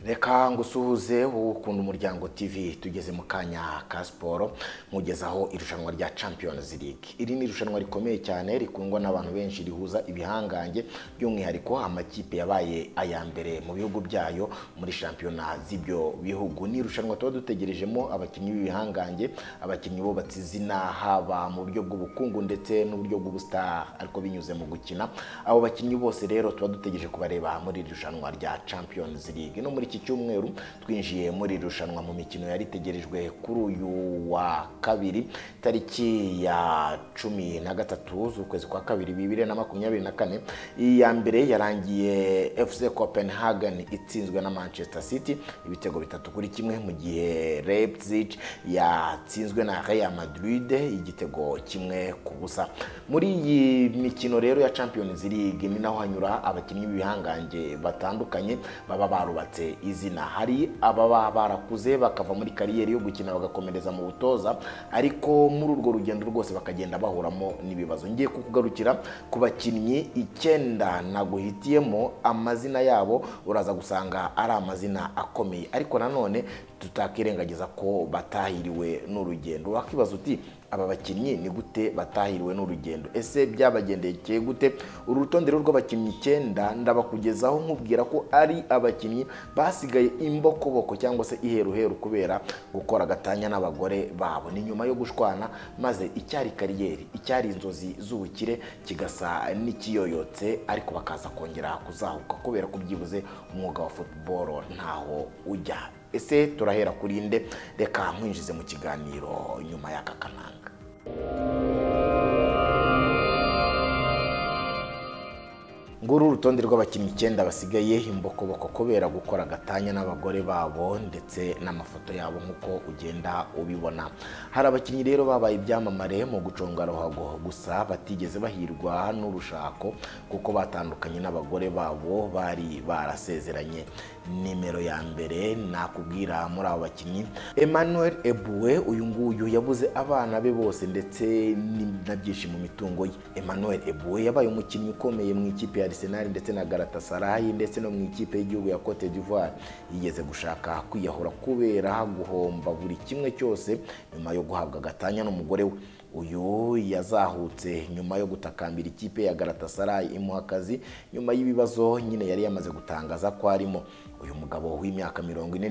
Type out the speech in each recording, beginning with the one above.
reka ngusuhuze ukunda umuryango TV tugeze mu kanya ka siporo nkugezaho irushanwa rya Champions League iri ni irushanwa rikomeye cyane rikundwa n'abantu benshi rihuza ibihangange by'umwihariko amakipe yabaye aya mbere mu bihugu byayo muri shampiyona z'ibyo bihugu ni irushanwa tuba dutegerejemo abakinnyi b'ibihangange abakinnyi bubatse izina haba mu buryo bw'ubukungu ndetse n'uburyo bw'ubustar ariko binyuze mu gukina abo bakinnyi bose rero tuba dutegereje kubareba muri iri rushanwa rya Champions League no muri iki cyumweru twinjiye muri irushanwa mu mikino yari itegerejwe kuri uyu wa kabiri tariki ya cumi na gatatu z'ukwezi kwa kabiri bibiri na makumyabiri na kane iya mbere yarangiye FC Copenhagen itsinzwe na Manchester City ibitego bitatu kuri kimwe mu gihe Leipzig yatsinzwe na Real Madrid igitego kimwe ku busa muri iyi mikino rero ya Champions League ni naho hanyura abakinnyi b'ibihangange batandukanye baba barubatse izina hari ababa barakuze bakava muri kariyeri yo gukina bagakomereza mu butoza ariko muri urwo rugendo rwose bakagenda bahuramo n'ibibazo ngiye kukugarukira ku bakinnyi icyenda naguhitiyemo amazina yabo uraza gusanga ari amazina akomeye ariko nanone tutakirengagiza ko batahiriwe n'urugendo wakibaza uti aba bakinnyi ni gute batahiriwe n'urugendo ese byabagendekeye gute uru rutonde rw'abakinnyi icyenda ndabakugezaho nkubwira ko ari abakinnyi basigaye imbokoboko cyangwa se iheruheru kubera gukora agatanya n'abagore babo ni nyuma yo gushwana maze icyari kariyeri icyari inzozi z'ubukire kigasa n'ikiyoyotse ariko bakaza kongera kuzahuka kubera ko byibuze umwuga wa futuboro ntaho ujya ese turahera kuri inde reka nkwinjize mu kiganiro nyuma y'aka kananga nguru urutonde rw'abakinnyi icyenda basigaye imbokoboko kubera gukora agatanya n'abagore babo ndetse n'amafoto yabo nk'uko ugenda ubibona hari abakinnyi rero babaye ibyamamare mu guconga ruhago gusa batigeze bahirwa n'urushako kuko batandukanye n'abagore babo bari barasezeranye nimero ya mbere nakubwira muri abo bakinnyi Emmanuel Ebue uyu nguyu yabuze abana be bose ndetse na byinshi mu mitungo ye Emmanuel Ebue yabaye umukinnyi ukomeye mu ikipe ya Arsenal ndetse na Galatasaray ndetse no mu ikipe y'igihugu ya Cote d'Ivoire yigeze gushaka kwiyahura kubera guhomba buri kimwe cyose nyuma yo guhabwa agatanya n'umugore we uyu yazahutse nyuma yo gutakambira ikipe ya Galatasaray imuha akazi nyuma y'ibibazo nyine yari yamaze gutangaza ko arimo uyu mugabo w'imyaka mirongo ine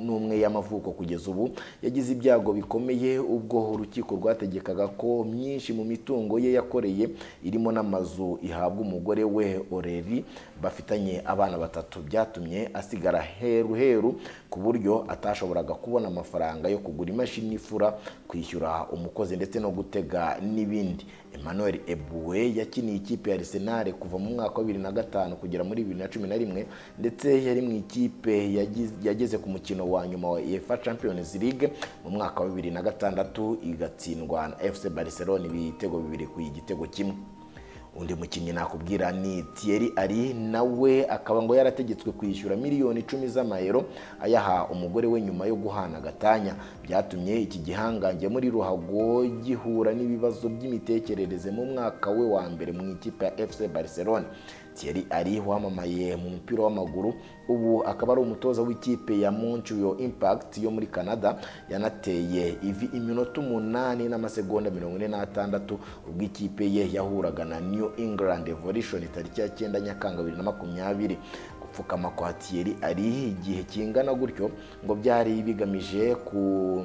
n'umwe y'amavuko kugeza ubu yagize ibyago bikomeye ubwo urukiko rwategekaga ko myinshi mu mitungo ye yakoreye irimo n'amazu ihabwa umugore we oreri bafitanye abana batatu byatumye asigara heru heru ku buryo atashoboraga kubona amafaranga yo kugura imashini ifura kwishyura umukozi ndetse no gutega n'ibindi Emmanuel Ebue yakiniye ikipe ya Arsenal kuva mu mwaka wa bibiri na gatanu kugera muri bibiri na cumi na rimwe ndetse yari mu ikipe yageze ku mukino wa nyuma wa UEFA Champions League mu mwaka wa bibiri na gatandatu igatsindwa na FC Barcelona ibitego bibiri ku igitego kimwe undi mukinnyi nakubwira ni Thierry Ari nawe akaba ngo yarategetswe kwishyura miliyoni icumi z'amayero ayaha umugore we nyuma yo guhana agatanya byatumye iki gihangange muri ruhago gihura n'ibibazo by'imitekerereze mu mwaka we wa mbere mu ikipe ya FC Barcelona Thierry Ari wamamaye mu mupira w'amaguru ubu akaba ari umutoza w'ikipe ya Montreal Impact yo muri Canada yanateye ivi iminota umunani n'amasegonda mirongo ine n'atandatu ubwo ikipe ye yahuraga na New England Revolution tariki ya cyenda Nyakanga bibiri na makumyabiri gupfukama kwa Thierry Ari igihe kingana gutyo ngo byari bigamije ku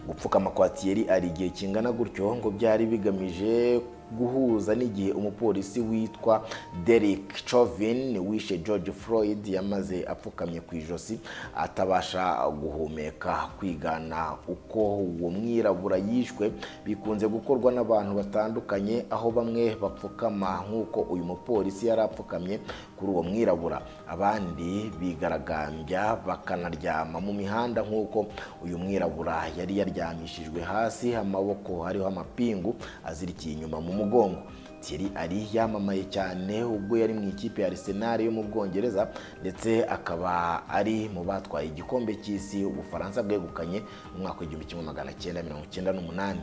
gupfukama kwa Thierry Ari igihe kingana gutyo ngo byari bigamije guhuza n'igihe umupolisi witwa Derek Chauvin wishe George Floyd yamaze apfukamye ku ijosi atabasha guhumeka kwigana uko uwo mwirabura yishwe bikunze gukorwa n'abantu batandukanye aho bamwe bapfukama nk'uko uyu mupolisi yari apfukamye kuri uwo mwirabura abandi bigaragambya bakanaryama mu mihanda nk'uko uyu mwirabura yari yaryamishijwe hasi amaboko hariho amapingu azirikiye inyuma mu mugongo Thierry Ari yamamaye cyane ubwo yari mu ikipe ya Arsenal yo mu Bwongereza ndetse akaba ari mu batwaye igikombe cy'isi Ubufaransa bwegukanye mu mwaka w'igihumbi kimwe magana cyenda mirongo cyenda n'umunani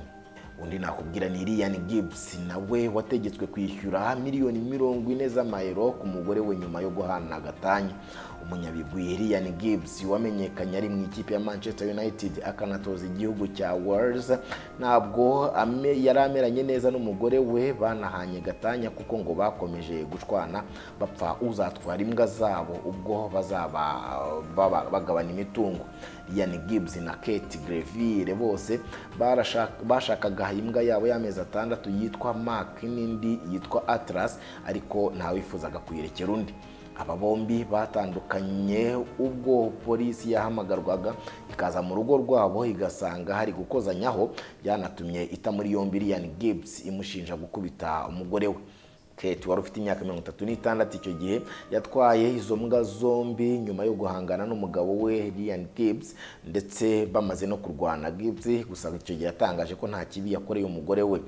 undi nakubwira ni Ryan Gibbs nawe wategetswe kwishyura miliyoni mirongo ine z'amayero ku mugore we nyuma yo guhana agatanya umunyabigwi Ryan Gibbs wamenyekanye ari mu ikipe ya Manchester United akanatoza igihugu cya Wales ntabwo ame yari ameranye neza n'umugore we banahanye gatanya kuko ngo bakomeje gucwana bapfa uzatwara imbwa zabo ubwo bazaba baba- bagabana imitungo Ryan Gibbs na Kate Greville bose barashaka- bashakaga imbwa yabo y'amezi atandatu yitwa Mark n'indi yitwa Atlas ariko ntawifuzaga kuyirekera undi aba bombi batandukanye ubwo polisi yahamagarwaga ikaza mu rugo rwabo igasanga hari gukozanyaho byanatumye ita muri yombi Ryan Gibbs imushinja gukubita umugore we Kate wari ufite imyaka mirongo itatu n'itandatu icyo gihe yatwaye izo mbwa zombi nyuma yo guhangana n'umugabo we Ryan Gibbs ndetse bamaze no kurwana Gibbs gusa icyo gihe yatangaje ko nta kibi yakoreye umugore we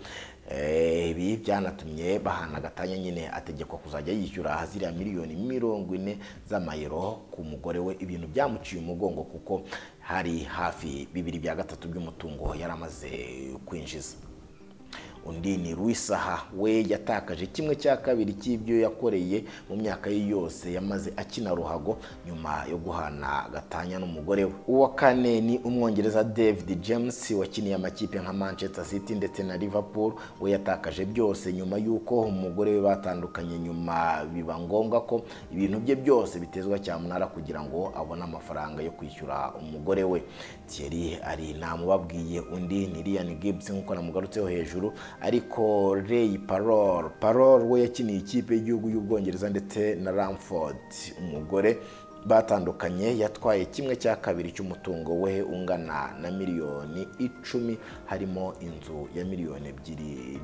Eh, ibi byanatumye bahana agatanya nyine ategekwa kuzajya yishyura ziriya miliyoni mirongo ine z'amayero ku mugore we ibintu byamuciye umugongo kuko hari hafi bibiri bya gatatu by'umutungo yari amaze kwinjiza undi ni Ruisaha we yatakaje kimwe cya kabiri cy'ibyo yakoreye mu myaka ye yose yamaze akina ruhago nyuma yo guhana gatanya n'umugore we uwa kane ni umwongereza David James wakiniye amakipe nka Manchester City ndetse na Liverpool we yatakaje byose nyuma y'uko umugore we batandukanye nyuma biba ngombwa ko ibintu bye byose bitezwa cyamunara kugira ngo abone amafaranga yo kwishyura umugore we Thierry ari namubabwiye undi ni Ryan Gibbs nk'uko namugarutseho hejuru ariko Ray Parol Parol we yakiniye ikipe y'igihugu y'Ubwongereza ndetse na Ramford umugore batandukanye yatwaye kimwe cya kabiri cy'umutungo we ungana na miliyoni icumi harimo inzu ya miliyoni ebyiri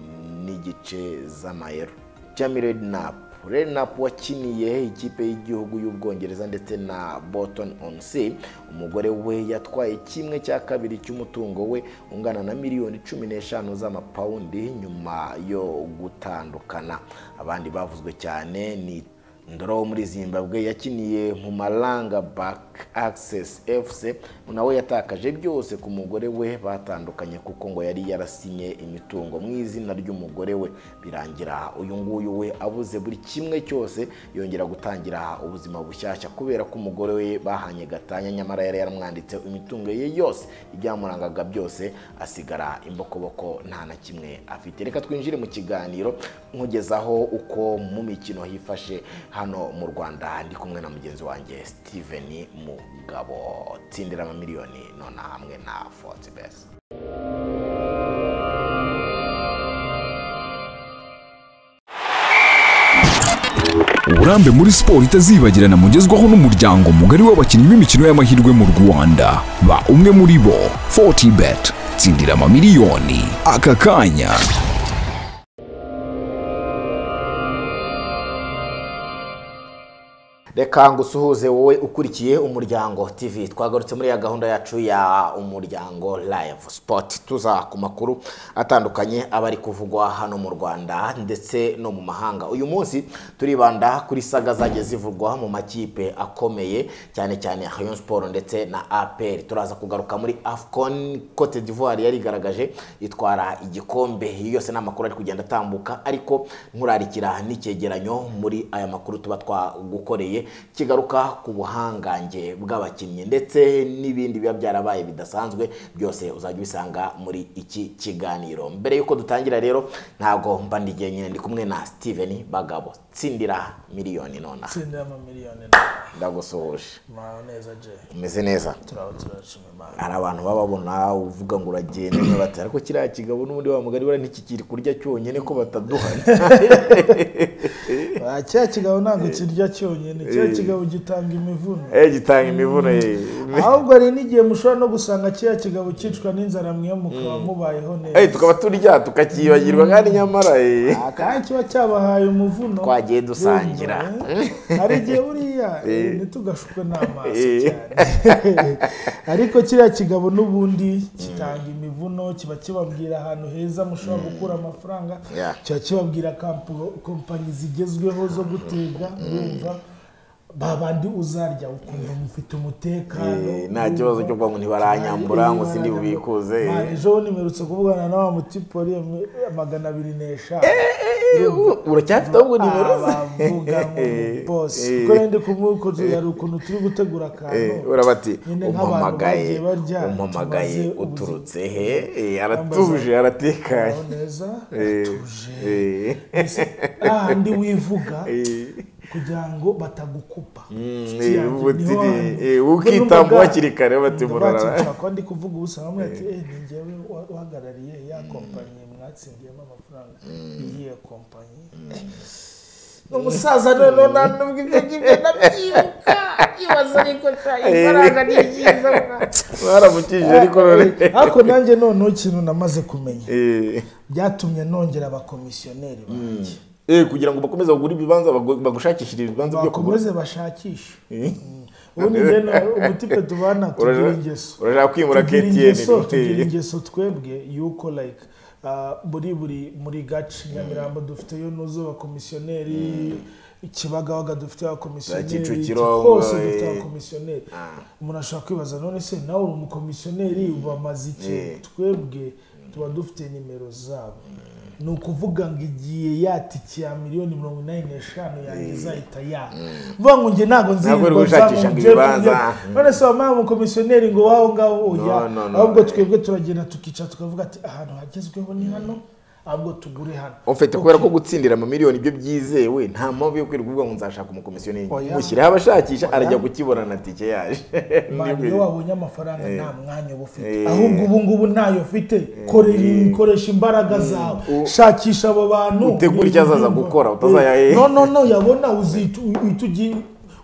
n'igice z'amayero Jamie Redknapp Redknapp wakiniye ikipe y'igihugu y'Ubwongereza ndetse na Bolton on Sea umugore we yatwaye kimwe cya kabiri cy'umutungo we ungana na miliyoni cumi n'eshanu z'amapawundi nyuma yo gutandukana abandi bavuzwe cyane ni Ndoro wo muri Zimbabwe yakiniye mu Malanga Back Access FC nawe yatakaje byose ku mugore we batandukanye kuko ngo yari yarasinye imitungo mu izina ry'umugore we birangira uyu nguyu we abuze buri kimwe cyose yongera gutangira ubuzima bushyashya kubera ko umugore we bahanye gatanya nyamara yari yaramwanditse imitungo ye yose ibyamurangaga byose asigara imbokoboko nta na kimwe afite reka twinjire mu kiganiro nkugezaho uko mu mikino hifashe hano mu Rwanda ndi kumwe na mugenzi wanjye Steven Mugabo tsindira amamiliyoni nona hamwe na Fortbet. uburambe muri siporo itazibagirana mugezwaho n'umuryango mugari w'abakinnyi b'imikino y'amahirwe mu rwanda ba umwe muri bo 40 bet tsindira amamiliyoni aka kanya reka ngo usuhuze wowe ukurikiye umuryango tv twagarutse muri ya gahunda yacu ya umuryango live sport tuza ku makuru atandukanye aba ari kuvugwa hano mu rwanda ndetse no mu mahanga uyu munsi turibanda kuri saga zajya zivugwa mu makipe akomeye cyane cyane Rayon Sport ndetse na APR turaza kugaruka muri Afcon Cote d'Ivoire yarigaragaje itwara igikombe Iyo yose ni amakuru ari kugenda atambuka ariko nkurarikira n'icyegeranyo muri aya makuru tuba twagukoreye kigaruka ku buhangange bw'abakinnyi ndetse n'ibindi biba byarabaye bidasanzwe byose uzajya ubisanga muri iki kiganiro mbere y'uko dutangira rero ntago mba ndi jyenyine ndi kumwe na Steven Bagabo tsindira miliyoni nonaha tsinda y'amamiliyoni ndagusuhuje mwaho neza je umeze neza turaho turashima imana hari abantu baba babona uvuga ngo uragenda niba batari ariko kiriya kigabo n'ubundi wa mugari buriya ntikikiri kurya cyonyine ko bataduha Ah, kiriya kigabo ntabwo kirya cyonyine kiriya kigabo gitanga imivuno eh gitanga imivuno ye ahubwo hari n'igihe mushobora no gusanga kiriya kigabo cyicwa n'inzara mwe mukaba mubayeho neza eh tukaba turya tukakiyibagirwa kandi nyamara eh Ah, kandi kiba cyabahaye umuvuno Twagiye dusangira. Urumva, eh? hari igihe buriya eh, ntitugashukwe n'amaso Eh. cyane ariko kiriya kigabo n'ubundi kitanga imivuno kiba kibabwira ahantu heza mushobora gukura amafaranga Yeah. kiba kibabwira kampo- kompanyi zigezweho zo gutega urumva ba bandi uzarya ukumva mufite umutekano Eh, nta kibazo cyo kuvuga ngo ntibaranyambura, ngo sindi bubikuze. Man, ejo bundi mperutse kuvugana na wa mutipori ya mi- magana abiri n'eshanu uracyafite ahubwo nimero ze bavuga ngo bose kuko rende kumwukozi hari ukuntu turi gutegura akantu Eh, urabati nyine nk'abantu umpamagaye bagiye barya umpamagaye tumaze ubuzima. uturutse he Eh, aratuje aratekanye Aho neza Eh, atuje eh, ahandi wivuga eh. kugira ngo batagukupa eh, ubutiri, eh, ukitamba hakiri kare, bati murara. ko ndi kuvuga ubusa bamwe ati eh ni njyewe wa- uhagarariye ya kompanyi mwatsindiyemo amafaranga iyihe kompanyi Eh, ni umusaza none nanubwo ibyo ngibyo ndabyibuka ibaza ariko sha ifaranga ni ryiza baramukijije ariko none ariko nanjye noneho ikintu namaze kumenya Eh, byatumye nongera abakomisiyoneri banjye eh, kugira ngo bakomeze bagure ibibanza bagu- bagushakishire ibibanza byo kugura bakomeze bashakishe ubundi njyana ubutipe tubana tugira Uraja- ingeso urashaka kwimura Tugira KTN, ingeso- ni- tugira ingeso twebwe yuko like ah, buri buri muri gace nyamirambo dufiteyo nuzo abakomisiyoneri ikibagabaga dufite abakomisiyoneri Kicukiro, hose eh. dufite abakomisiyoneri umuntu ashobora kwibaza none se nawe uri umukomisiyoneri bamaze iki twebwe tuba dufite nimero zabo ni ukuvuga ngo igiye yatiki ya miliyoni mirongo inani n'eshanu yanjye izahita yaka mvuga ngo njye ntabwo nzi Ntabwo uri ngo gushakisha ngo nje ku ibibanza. byo- none se wampaye umukomisiyoneri ngo waho ngaho No, oya no, no. ahubwo twebwe turagenda tukicara tukavuga ati ahantu hagezweho ni hano ahubwo tugure hano ufite kubera ko gutsindira amamiliyoni byo byizewe nta mpamvu yo kwirirwa uvuga ngo nzashaka umukomisiyoneri mushyireho abashakisha arajya kukiborana tike yaje Mani, iyo wabonye amafaranga nta mwanya uba ufite Eh. ahubwo ubu ngubu ntayo ufite Korera- koresha imbaraga zawe shakisha abo bantu Utegure icyo azaza gukora, utazaya- Eh, no no no yabona uzita uhita ugi-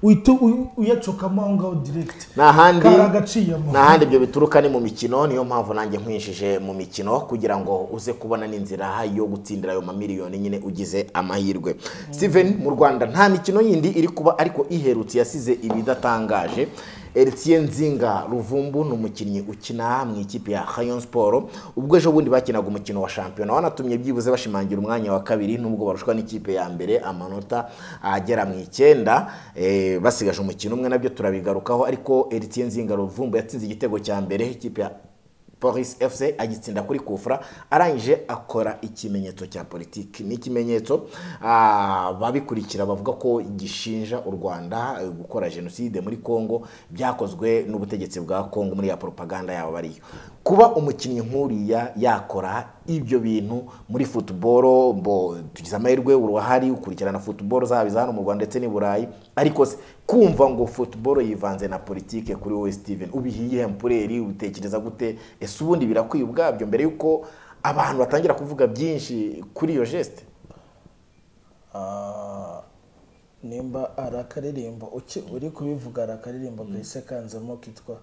uhita u- uyacokamo aho ngaho direkiti n'ahandi karagaciyemo n'ahandi ibyo bituruka ni mu mikino niyo mpamvu nanjye nkwinjije mu mikino kugira ngo uze kubona n'inzira yo gutsindira ayo mamiliyoni nyine ugize amahirwe steven mu rwanda nta mikino yindi iri kuba ariko iherutse yasize ibidatangaje Eritien Nzinga Ruvumbu ni umukinnyi ukina mu ikipe ya Rayon Sport ubwo ejo bundi bakinaga umukino wa shampiyona wanatumye byibuze bashimangira umwanya wa kabiri nubwo barushwa n'ikipe ya mbere amanota agera mu icyenda eh, basigaje umukino umwe nabyo turabigarukaho ariko Eritien Nzinga Ruvumbu yatsinze igitego cya mbere ikipe ya Paris FC agitsinda kuri kufra arangije akora ikimenyetso cya politiki ni ikimenyetso ah, babikurikira bavuga ko gishinja u Rwanda eh, gukora jenoside muri Congo byakozwe n'ubutegetsi bwa Congo muri ya propaganda yabo bariyo kuba umukinnyi nk'uriya yakora ibyo bintu muri football bo tugize amahirwe urahari ukurikirana football zaba iza hano mu Rwanda ndetse n'i Burayi ariko se kumva ngo football yivanze na politike kuri wowe Steven ubihiye mpureri ubitekereza gute ese ubundi birakwiye ubwabyo mbere yuko abantu batangira kuvuga byinshi kuri iyo geste Ah, nimba ari akaririmbo uki- uri kubivuga ari akaririmbo gahise kanzemo kitwa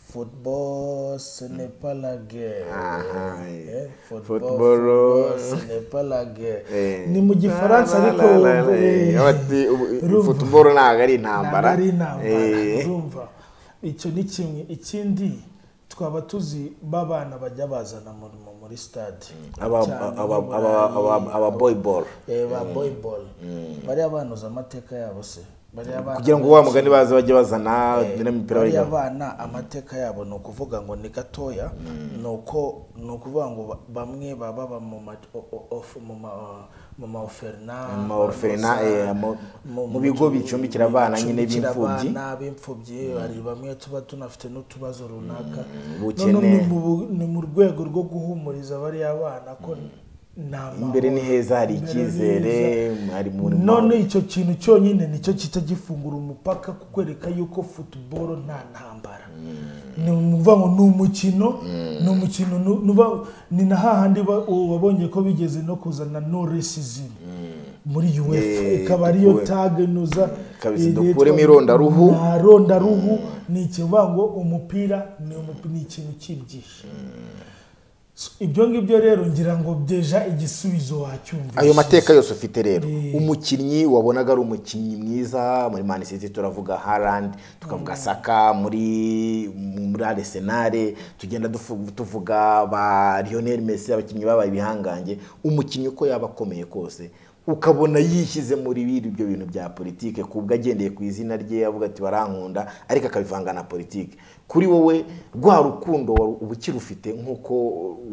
football senepa lage Aha, eh. Football, football senepa lage Eh. ni mu gifaransa La, la, ariko la, la, la, eh, eh, bati, ubu- urumva? football ntabwo ari intambara Ntabwo ari intambara Eh, urumva icyo ni kimwe ikindi twaba tuzi babana bajya bazana mu- mu- muri stade aba- Cyane aba- nk'i aba- Burayi, aba- aba boy ball Eh, ba boyibolo bariya banuza amateka yabo se bariya bana kugira ngo wa mugani baze bajye bazana n'imipira bariya bajya bana amateka yabo ni ukuvuga ngo ni gatoya ni uko ni ukuvuga ngo ba- bamwe baba baba mu ma o- o- of- mu ma- mu ma orphelinat, Mu ma orphelinat, amakosa, eh, mu- mu bigo bicumbikira abana nyine bicumbikira b'imfubyi. abana b'imfubyi hari bamwe tuba tunafite n'utubazo runaka ubukene. Noneho ni mu bu- ni mu rwego rwo guhumuriza bariya bana ko nta imbere ni mahoro. heza hari Imbere icyizere neza. hari muri none icyo kintu cyonyine nicyo kita gifungura umupaka kukwereka yuko futuboro nta ntambara ni ukuvuga ngo ni umukino ni umukino nu- nuba- ni na hahandi ba- ubu wabonye ko bigeze no kuzana no racism muri uefa Eh, ikaba ariyo dukure- tage nuza Kabisa, eh, yitwa- dukuremo irondaruhu. nta rondaruhu ni ikivuga ngo umupira ni umupi- ni ikintu cy'ibyihishe So, ibyo ngibyo rero ngira ngo byeja igisubizo wacyumvise ayo mateka yose ufite rero Eh. umukinnyi wabonaga ari umukinnyi mwiza muri Man City turavuga Haaland tukavuga Saka muri muri Arsenal tugenda dufu- tuvuga ba Lionel Messi abakinnyi babaye ibihangange umukinnyi uko yaba akomeye kose ukabona yishyize muri biri ibyo bintu bya politike ku bwo agendeye ku izina rye avuga ati barankunda ariko akabivanga na politike kuri wowe rwa rukundo wari- uba ukirufite nk'uko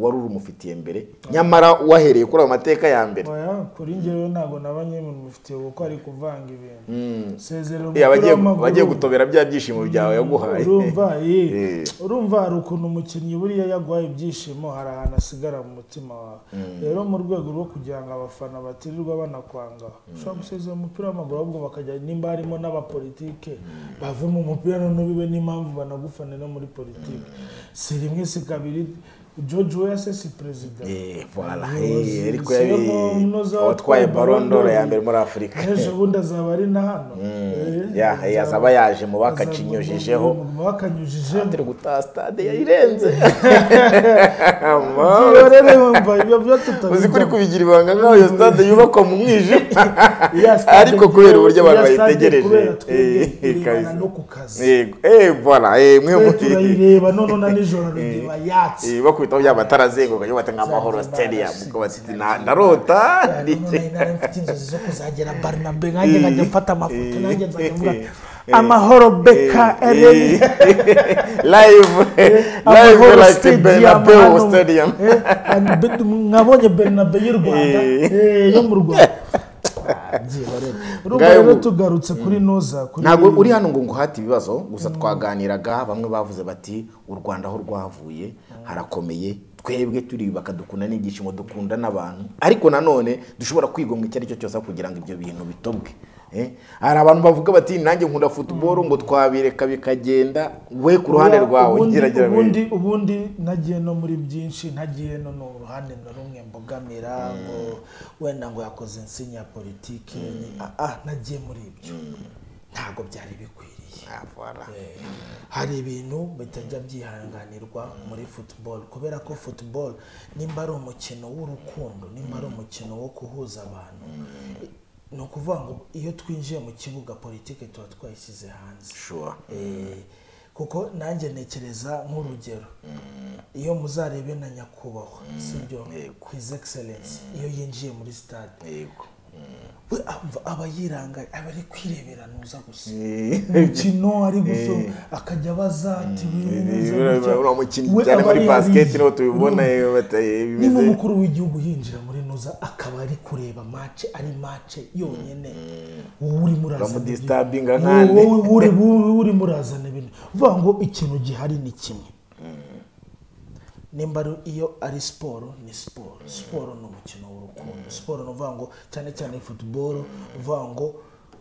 wari urumufitiye mbere nyamara wahereye kuri ayo mateka ya mbere Oya, kuri njyewe ntabwo nabanye mu mufitiye kuko ari kuvanga ibintu Eh, sezerera umupira abagiye w'amaguru. abagiye gutobera bya byishimo byawe yaguhaye urumva eh, Eh. urumva hari ukuntu umukinnyi buriya yaguhaye ibyishimo hari ahantu asigara mu mutima wawe rero mu rwego rwo kugira ngo abafana batirirwa banakwanga ushobora gusezera umupira w'amaguru ahubwo bakajya nimba harimo n'abapolitike bave mu mupira noneho bibe n'impamvu banagufanira muri politike si rimwe si kabiri george weah si perezida Eh, voilà, Umuyobozi, eh, ariko si yo yari munoza watwaye Ballon d'Or ya mbere muri Afurika. ejo bundi azaba ari na hano Eh, ya eh, azaba yaje mu bakacinyujijeho mu bakanyujijeho turi gutaha stade yayirenze Iyo rero yumva ibyo byo tutabivuga. uzi kuri kubigira ibanga nk'aho iyo stade yubakwa mu mwijima Iriya stade ariko kubera uburyo abantu iriya stade bayitegereje kubera twebwe Eh, eh, irebana kabisa. no ku kazi. Yego. Eh, voilà, eh, mwe Twe mu- turayireba noneho na nijoro reba yatse Eh, bakubitaho bya matara azenguruka iyo bata nk'amahoro stadium kuko bati "Na- ndarota none nari mfite inzozi zo kuzagera barnabe nanjye nkajya mfata amafoto nanjye nzajya mvuga Eh. amahoro beka ereni live live amahoro like Bernabeu hano, stadium eh, and Be- mwabonye bernabe y'u rwanda Eh. eh, yo mu rwanda Ah, byiba rero. urumva Ngayo rero ubu- tugarutse kuri noza kuri ntabwo uri hano ngo nguhate ibibazo gusa twaganiraga bamwe bavuze bati u rwanda aho rwavuye harakomeye twebwe turi bakadukunda n'ibyishimo dukunda n'abantu ariko nanone dushobora kwigomwa icyo ari cyo cyose aho kugira ngo ibyo bintu bitobwe Eh, hari abantu bavuga bati nanjye nkunda futuboro ngo twabireka bikagenda we ku ruhande Oya, rwawe ubundi- gerageza ubundi ubundi nagiye no muri byinshi ntagiye no ni uruhande na rumwe mbogamira ngo wenda ngo yakoze insinya ya politiki nagiye muri ibyo ntabwo byari bikwiriye Ah, voilà. hari ibintu bitajya byihanganirwa muri football kubera ko football nimba ari umukino w'urukundo nimba ari umukino wo kuhuza abantu ni ukuvuga ngo iyo twinjiye mu kibuga politiki tuba twayishyize hanze Sure. Eh, kuko nanjye ntekereza nk'urugero iyo muzarebe na nyakubahwa sibyo Yego. his excellence iyo yinjiye muri stade Yego. we amva aba yirangaye aba ari kwirebera nuza gusa umukino ari gusa akajya abaza ati "Ibi bimeze Uriya- gutya." uriya mukinnyi We cyane aba muri yariye. basket niho tubibona eh, bata- eh, niba bimeze umukuru w'igihugu yinjira muri nuza akaba ari kureba mace ari mace yonyine wowe urimo urazana Uramudisturbinga nkande. ibintu wowe uri- wowe urimo urazana ibintu uvuga ngo ikintu gihari ni kimwe nimba ari- iyo ari siporo ni siporo siporo ni umukino w'urukundo siporo ni uvuga ngo cyane cyane futuboro uvuga ngo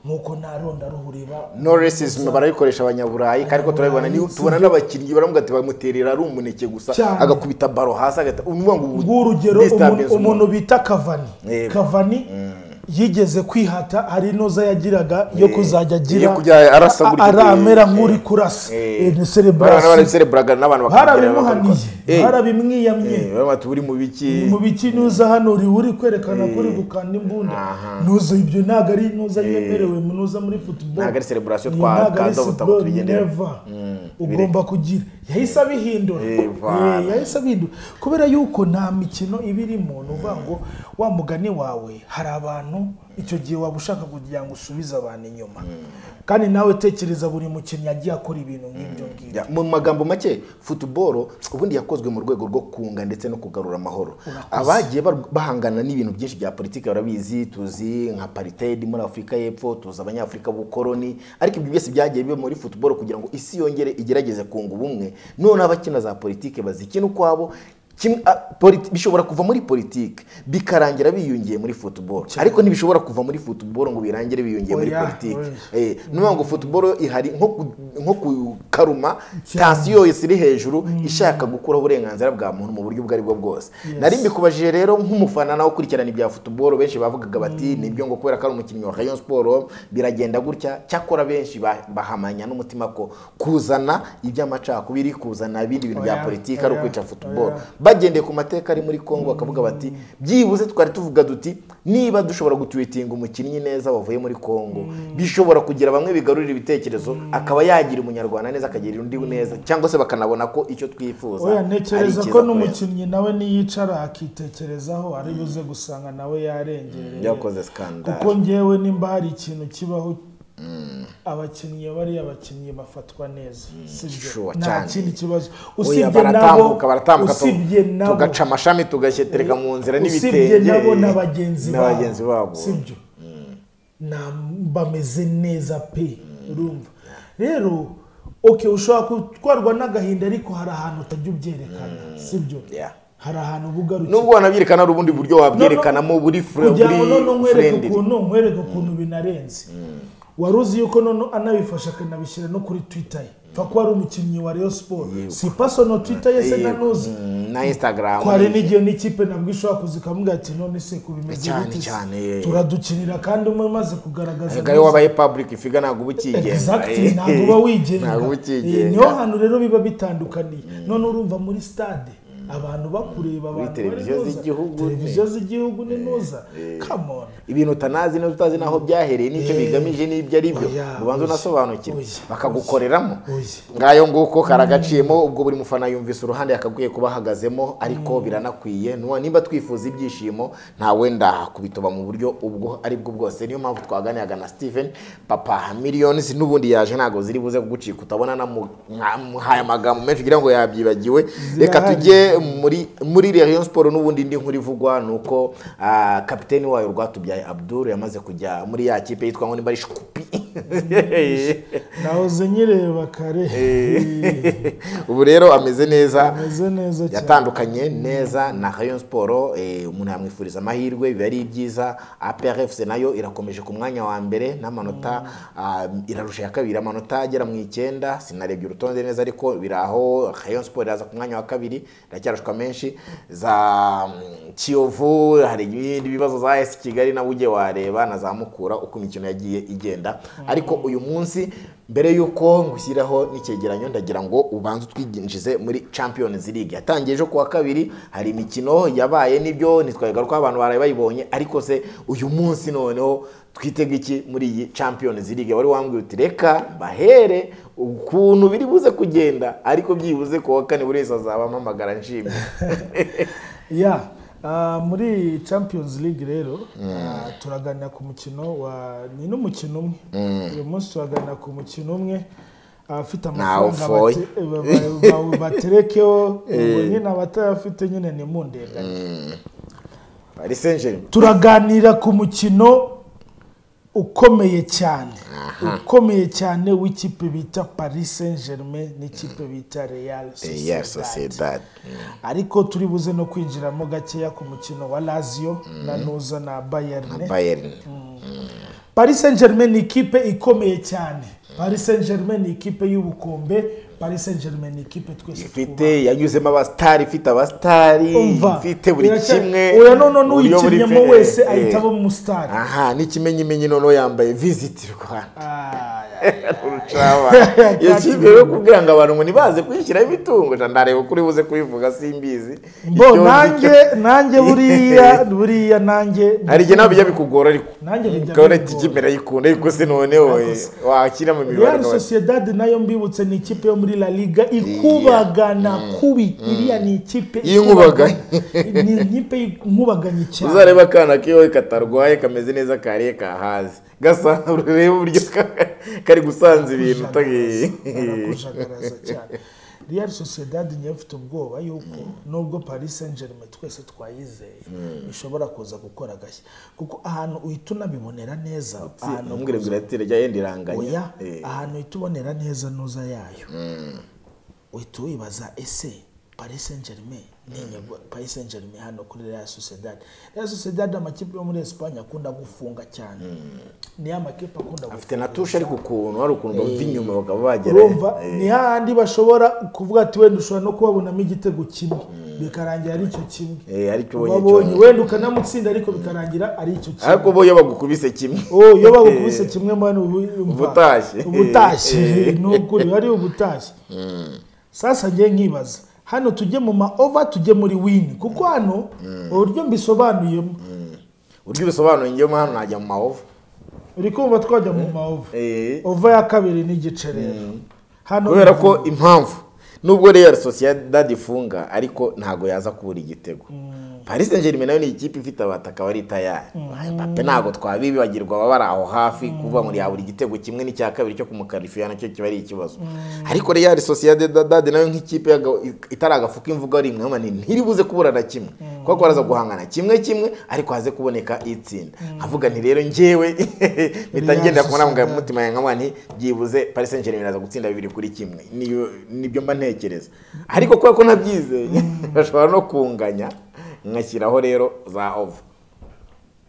nk'uko nta ronda ruhuriba no racism barabikoresha abanyaburayi ariko turabibona niho tubona n'abakinnyi baravuga ati bamuterera ari umuneke gusa Cyane. agakubita baro hasi agahita uvuga ngo ubu- ng'urugero disturbance umuntu- umuntu bita kavani Yego. kavani yigeze kwihata hari inoza yagiraga yo kuzajya agira Yo kujya arasa a- gutya. aramera nk'uri kurasa Eh. ni Barabona celebration barabisereburaga n'abantu barabimuhaniye Eh, barabimwiyamye eh, baravuga bati uri mu biki mu biki nuza hano uri uri kwerekana ko uri gukanda imbunda nuza ibyo ntabwo ari nuza yemerewe mu nuza muri football Ntabwo ari celebration Ni twa- ntabwo ari twaza ubutaha celebration, tubigendera. never. ugomba kugira yahise abihindura Eh, Eh, voilà. yahise abihindura kubera yuko nta mikino iba irimo ni uvuga ngo wa mugani wawe hari abantu icyo gihe waba ushaka kugira ngo usubize abantu inyuma kandi nawe tekereza buri mukinnyi yagiye akora ibintu nk'ibyo ngibyo Ya, mu magambo make futuboro ubundi yakozwe mu rwego rwo kunga ndetse no kugarura amahoro abagiye bar- bahangana n'ibintu byinshi bya politiki barabizi tuzi nka paritedi muri afurika y'epfo tuzi abanyafurika b'ubukoroni ariko ibyo byose byagiye biba muri futuboro kugira ngo isi yongere igerageze kunga ubumwe none abakina za politiki bazikina ukwabo kimwe- a- politi- bishobora kuva muri politiki bikarangira biyungiye muri futuboro ariko ntibishobora kuva muri futuboro ngo birangire biyungiye muri Oya, politiki oya. Eh, ni ukuvuga ngo futuboro ihari nko ku- nko kukaruma tansiyo yose iri hejuru ishaka gukuraho uburenganzira bwa muntu mu buryo ubwo ari bwo bwose nari mbikubajije rero nk'umufana nawe ukurikirana ibya futuboro benshi bavugaga bati ni ibyo ngo kubera ko ari umukinnyi wa rayon siporo biragenda gutya cyakora benshi ba- bahamanya n'umutima ko kuzana iby'amacakubiri kuzana ibindi bintu bya Oya, politiki ari oya, ukwica futuboro oya. bagendeye ku mateka ari muri congo bakavuga bati byibuze twari tuvuga duti niba dushobora gutwitinga umukinnyi neza wavuye muri congo bishobora kugira bamwe bigarurira ibitekerezo akaba yagira umunyarwanda neza akagira undi neza cyangwa se bakanabona ko icyo twifuza oya ari icyiza ntekereza ko ku beza. n'umukinnyi nawe niyicara akitekerezaho ari buze gusanga nawe yarengereye Yakoze scandal. kuko ngewe nimba hari ikintu kibaho abakinnyi bariya bakinnyi bafatwa neza sibyo sure nta cyane. kindi kibazo Oya, usibye nabo baratambuka baratambuka tu- usibye nabo tugaca amashami tugashetereka mu nzira usibye n'ibitenge nabo na bagenzi na bagenzi babo sibyo Na- bameze neza pe urumva rero ok ushobora gutwarwa n'agahinda ariko hari ahantu utajya ubyerekana sibyo Yeah. hari ahantu uba ugarukiye nubwo wanabyerekana hari ubundi buryo wabyerekanamo buri fure kugira ngo none buri nkwereke friendly. ukuntu nkwereke ukuntu binarenze wari uzi yuko none anabifasha akanabishyira no kuri twitter ye pfa ko wari umukinnyi wa rayon sport si pasono twitter ye se Yego. nanuzi Mm, na instagram ko hari n'igihe n'ikipe nabwo ishobora kuza ikamubwira ati none se ku bimeze Cyane, gute se? cyane. turadukinira kandi umwe umaze kugaragaza Erega iyo wabaye public ifiga ntabwo uba ukigenga Exactly, Eh, ntabwo uba wigenga ntabwo uba Eh, niho ukigenga hantu rero biba bitandukaniye none urumva muri stade abantu bakureba abantu bari televiziyo buza. z'igihugu, televiziyo z'igihugu ni nuza come on ibintu utanazi neza utazi n'aho byahereye n'icyo Eh, bigamije n'ibyo ari byo oya, ubanza oya, unasobanukirwe oya, bakagukoreramo oya. ngayo nguko karagaciyemo ubwo buri mufana yumvise uruhande yakaguye kuba ahagazemo ariko biranakwiye nuwa nimba twifuza ibyishimo nta wenda kubitoba mu buryo ubwo ari bwo bwose niyo mpamvu twaganiraga na Steven papa millions n'ubundi yaje ntabwo ziri buze kugucika utabona namuhaye amagambo menshi kugira ngo yabyibagiwe reka Zirahari. tujye muri muri Rayon Sport n'ubundi indi nkuru ivugwa ni uko ah, kapiteni wayo rwatubyaye Abdul yamaze kujya muri ya kipe yitwa ngo nimba ari Shkupi nahoze nyireba kare ubu rero ameze neza ameze neza cyane yatandukanye neza na Rayon Sport eh, umuntu yamwifuriza amahirwe biba ari ibyiza APR FC nayo irakomeje ku mwanya wa mbere n'amanota ah, irarusha ya kabiri amanota agera mu icyenda sinarebye urutonde neza ariko biraho Rayon Sport iraza ku mwanya wa kabiri iracyarashwa menshi za mm, Kiyovu hari ibindi bibazo za AS Kigali nawe ujye wareba na za Mukura uko imikino yagiye igenda ariko uyu munsi mbere y'uko ngushyiraho n'icyegeranyo ndagira ngo ubanze utwinjize muri Champions League yatangiye ejo kuwa kabiri hari imikino yabaye nibyo ntitwabigaruka ko abantu baraye bayibonye ariko se uyu munsi noneho twitega iki muri iyi Champions League wari wambwiye uti reka bahere ukuntu biri buze kugenda ariko byibuze kuwa kane buri wese azaba ampamagara nshimye ya ah, muri champions league rero ah, turaganira ku mukino wa ni n'umukino umwe uyu munsi turaganira ku mukino umwe abafite amafaranga ufoye. bate- ba- ba- baterekeho ubwo nyine abatayafite nyine nimundeganye Paris Saint-Germain turaganira ku mukino ukomeye cyane ukomeye cyane w'ikipe bita paris saint germain n'ikipe bita real Real sociedad Sociedad ariko turi buze no kwinjiramo gakeya ku mukino wa lazio na nuza na bayerne Bayern paris saint germain ni ikipe ikomeye cyane paris saint germain ni ikipe y'ubukombe paris saint germain ni ikipe twese twubaha ifite yanyuzemo abasitari ifite abasitari umva ifite buri Biracya- kimwe oya none uburyo buri n'uyikinnyemo fe- wese eh, ahita aba mu eh. stade aha n'ikimenyimenyi noneho yambaye visiti rwanda urucaba Ati- iyo kipe yo kubwira ngo abantu ngo ntibaze kwishyiraho imitungo ja ndareba ukuri buze kubivuga simbizi bo Icyo nzi nanjye cyo- nanjye buriya buriya nanjye hari igihe nabyo bijya bikugora ariko Nanjye bijya ukabona bingora. ati mbere yikunda ariko se noneho wakira mu mibare Real Sociedad nayo mbibutse ni ikipe yo muri La Liga ikubagana kubi iriya ni ikipe Y'inkubaganya. ikubagana. ni ikipe inkubaganye cyane uzareba akana kiwe katarwaye kameze neza kariye kahaze gasa urebe uburyo ka- kari gusanza ibintu utagi- barakujagaraza cyane Real Sociedad niyo ifite ubwoba yuko nubwo Paris Saint Germain twese twayizeye ishobora kuza gukora agashya kuko ahantu uhita unabibonera neza ahantu ntumbwire ngo iratira rya yenda iranganya oya ahantu uhita ubonera neza nuza yayo uhita wibaza ese paris saint germain ni inyagwa paris saint germain hano kuri real sociedad real sociedad amakipe yo muri esipanye akunda gufunga cyane ni ya makipe akunda gufunga afite na tushe ariko ukuntu hari ukuntu bava inyuma bakaba bagera urumva ni hahandi bashobora kuvuga ati wenda ushobora no kubabonamo igitego kimwe bikarangira ari icyo kimwe Eh, aricyo ubonye ubabonye cyonyine. wenda ukanamutsinda ariko bikarangira ari icyo kimwe ariko bo iyo bagukubise kimwe oh iyo bagukubise kimwe mbona ubu Uba utashye. ubutashye ni ukuri wari ubutashye sasa njye nkibaza hano tujye mu ma ova tujye muri wini kuko hano uburyo mbisobanuyemo uburyo ubisobanuye njyemo hano najya mu mahova uri kumva twajya mu ma ova Eh. ova ya kabiri n'igice rero hano kubera ko impamvu nubwo real sociedad ifunga ariko ntabwo yaza kubura igitego paris saint germain nayo ni ikipe ifite abataka bari tayari Mbappe ntabgo twabibagirwa baba bari aho hafi kuva muri ya buri gitego kimwe n'icya kabiri cyo kumukarifiya nacyo kiba ari ikibazo ariko real sociedad nayo nk'ikipe yaga- itaragafuka imvugo rimwe mani ntiribuze kubura na kimwe kuko baraza guhangana kimwe kimwe ariko haze kuboneka itsinda nkavuga nti rero njyewe mpita Real ngenda kubona ngo Sociedad. umutima yanjye nkabona nti byibuze Paris Saint Germain iraza gutsinda bibiri kuri kimwe Niyo- nibyo mba ntekereza ariko kubera ko nabyizeye bashobora no kunganya ngashyiraho rero za ova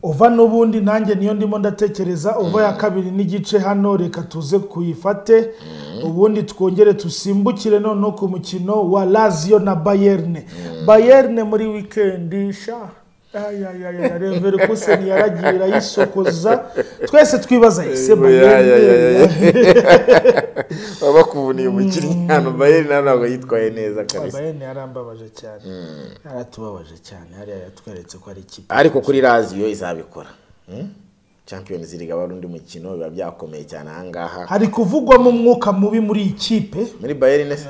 ova n'ubundi nanjye niyo ndimo ndatekereza ova ya kabiri n'igice hano reka tuze kuyifate ubundi twongere dusimbukire noneho ku mukino wa laziyo na bayerne bayerne muri wikendi sha ayayaya reveri kuseni yaragiye irayisokoza twese twibaza ese bayerne baba bakuvuniye umukinnyi hano bayeri nawe ntabwo yitwaye neza kabisa bayerne yarambabaje cyane yaratubabaje cyane hariya yatweretse ko ari ikipe ariko kuri raziyo izabikora Hmm? champions league aba ari undi mukino biba byakomeye cyane ahangaha hari kuvugwamo umwuka mubi muri iyi kipe muri bayeri nese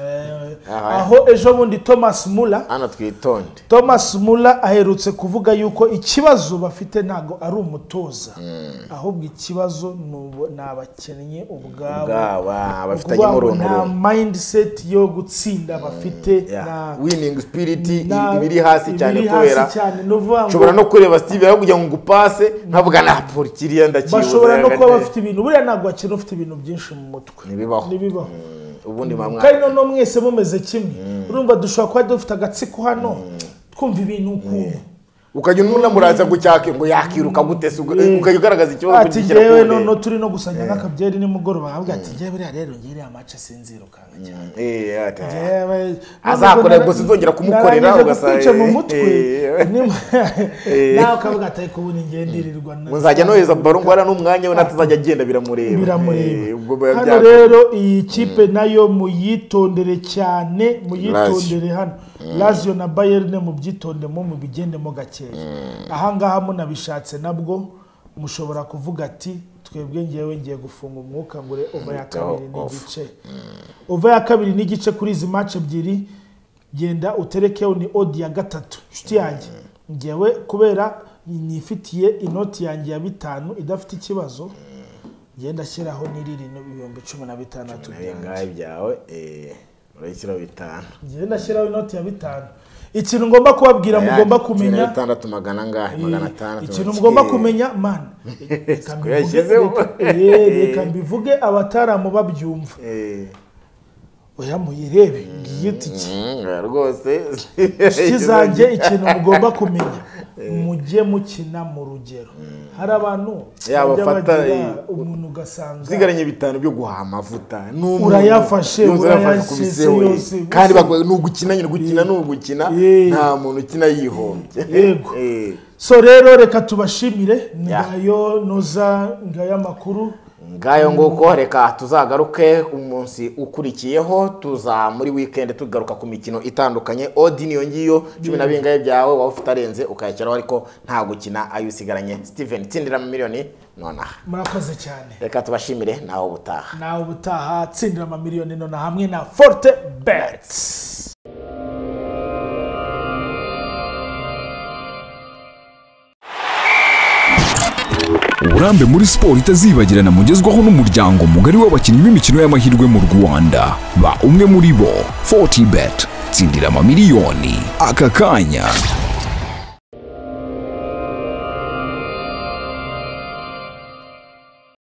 Eh, Aha. aho ejo bundi thomas mula hano twitonde thomas mula aherutse kuvuga yuko ikibazo bafite ntabwo ari umutoza ahubwo ikibazo ni ubu- ni abakinnyi ubwabo bwaba bafitanye Ubwabo umuruntururo nta mindset yo gutsinda bafite nta- winning spirit i- nta- iba iri hasi cyane ibiri hasi kubera cyane, ni ukuvuga ngo ushobora no kureba steve aho kugira ngo ngupase nkavuga na pori kiriya ndakibuze bashobora no kuba yagate." bafite ibintu buriya ntabwo bakina ufite ibintu byinshi mu mutwe Ntibibaho. ntibibaho ubundi kandi mamwa noneho mwese mumeze kimwe urumva dushobora kuba dufite agatsiko hano twumva ibintu ukuntu ukajya unamuraza ngo cyake ngo yakiruka gute se uga- ukajya ugaragaza ikibazo ati kugishyira ku ngewe ndege. noneho turi no gusanya nk'akabyeri nimugoroba nkavuga ati ngewe buriya rero ngewe iriya mace sinzirukanga cyane Eh, ati, Ngewe- Azakora, nubwo gusa uzongera kumukorera, narangije ugasa- gukwica mu mutwe Eh. nim- Eh. nawe ukavuga ati ariko ubu ningenirirwa ngo nzajya nohereza baro ngo hariya n'umwanya we natazajya agenda biramureba Eh, ubwo biba biramureba hano byakomeye. rero iyi kipe nayo muyitondere cyane muyitondere hano lazio na bayerne mubyitondemo mubigendemo gakeya ahangaha munabishatse nabwo mushobora kuvuga ati twebwe ngewe ngiye gufunga umwuka ngure ova ya kabiri off. n'igice ova ya kabiri n'igice kuri izi match ebyiri genda uterekeho ni odi ya gatatu inshuti yanjye ngewe kubera nifitiye inoti yanjye ya bitanu idafite ikibazo ngenda ashyiraho n'iriri ibihumbi cumi na bitandatu Nawe byanjye ngahe byawe eh, urayishyiraho bitanu ngenda ashyiraho inoti ya bitanu ikintu ngomba kubabwira mugomba Cumi na kumenya bitandatu magana angahe magana atandatu ikintu magana- mugomba Eh. kumenya mani reka Siko mbivuge- yashyizeho. reka- eh, reka mbivuge abataramu babyumva Eh. oya muyirebe ngiye itike Mm, rwose inshuti zanjye ikintu mugomba kumenya mujye mukina mu rugero hari abantu Yaba bajya afata, bagira eh, umuntu ugasanga usigaranye bitanu byo guhaha amavuta n'umuntu Urayafashe, urayafashe urayashyeze ku biseho yose, eh. gusa- kandi baguha ni ugukina nyine gukina ni ugukina Eh. nta muntu ukina yihombye Yego. Eh. so rero reka tubashimire Ya. ngayo noza ngayo amakuru ngayo nguko reka tuzagaruke umunsi ukurikiyeho tuza muri wikendi tugaruka ku mikino itandukanye odi niyo ngiyo cumi na bingahe byawe waba ufite arenze ukayashyiraho ariko nta gukina ayo usigaranye steven tsindira miliyoni nonaha murakoze cyane reka tubashimire nawe ubutaha nawe ubutaha tsindira amamiliyoni none hamwe na forte bets uburambe muri siporo itazibagirana mugezwaho n'umuryango mugari w'abakinnyi b'imikino y'amahirwe mu rwanda ba umwe muri bo 40 bet tsindira amamiliyoni aka kanya